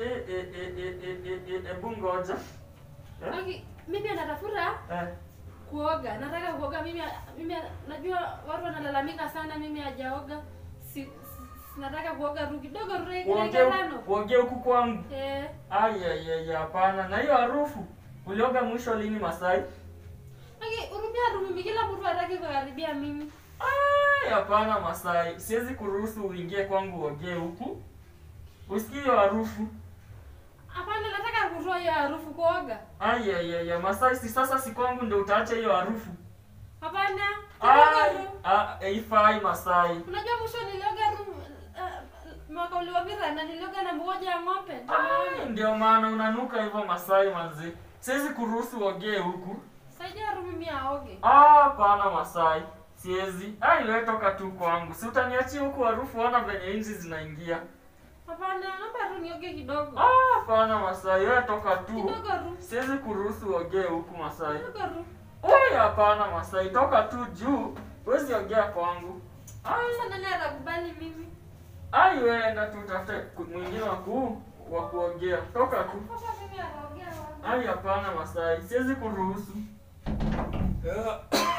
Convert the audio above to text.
eh, eh, eh, eh, eh, eh, eh, hebu ngoja. Eh? Aki, mimi anatafuta Eh. kuoga. Nataka kuoga mimi mimi najua watu wanalalamika sana mimi hajaoga. Si, si nataka kuoga ru kidogo ru dakika Uongee tano. uongee huku kwangu. Eh, Ai ai ai hapana. Na hiyo harufu ulioga mwisho lini Masai? aki urumia rumimi kila mtu hataki kukaribia mimi. Ai hapana Masai. Siwezi kuruhusu uingie kwangu uogee huku. Usikie hiyo harufu. Hapana, nataka kutoa hiyo harufu kuoga. Ai ai ai ai, Masai si sasa si kwangu ndio utaacha hiyo harufu. Hapana, kuoga Ai, ru. ah, haifai Masai. Unajua mwisho nilioga ru uh, mwaka uliopita na nilioga na mmoja ya ng'ombe. Ndio Ai, maana. ndio maana unanuka hivyo Masai manzi. Siwezi kuruhusu uogee huku. Saidia ru mimi aoge. Ah, hapana Masai. Siwezi. Ai, wewe toka tu kwangu. Si utaniachia huku harufu ona venye inzi zinaingia. Hapana, naomba ru nioge kidogo. Ah, hapana Masai, wewe toka tu. Kidogo ru. Siwezi kuruhusu uogee huku Masai. Kidogo ru. Oi, hapana Masai, toka tu juu. Huwezi ogea kwangu. Ai, Sasa nani atakubali mimi? ai wewe enda tu utafute ku- mwingine wa ku wa kuogea. Toka tu. Sasa mimi anaongea wapi? Ai, hapana Masai, siwezi kuruhusu.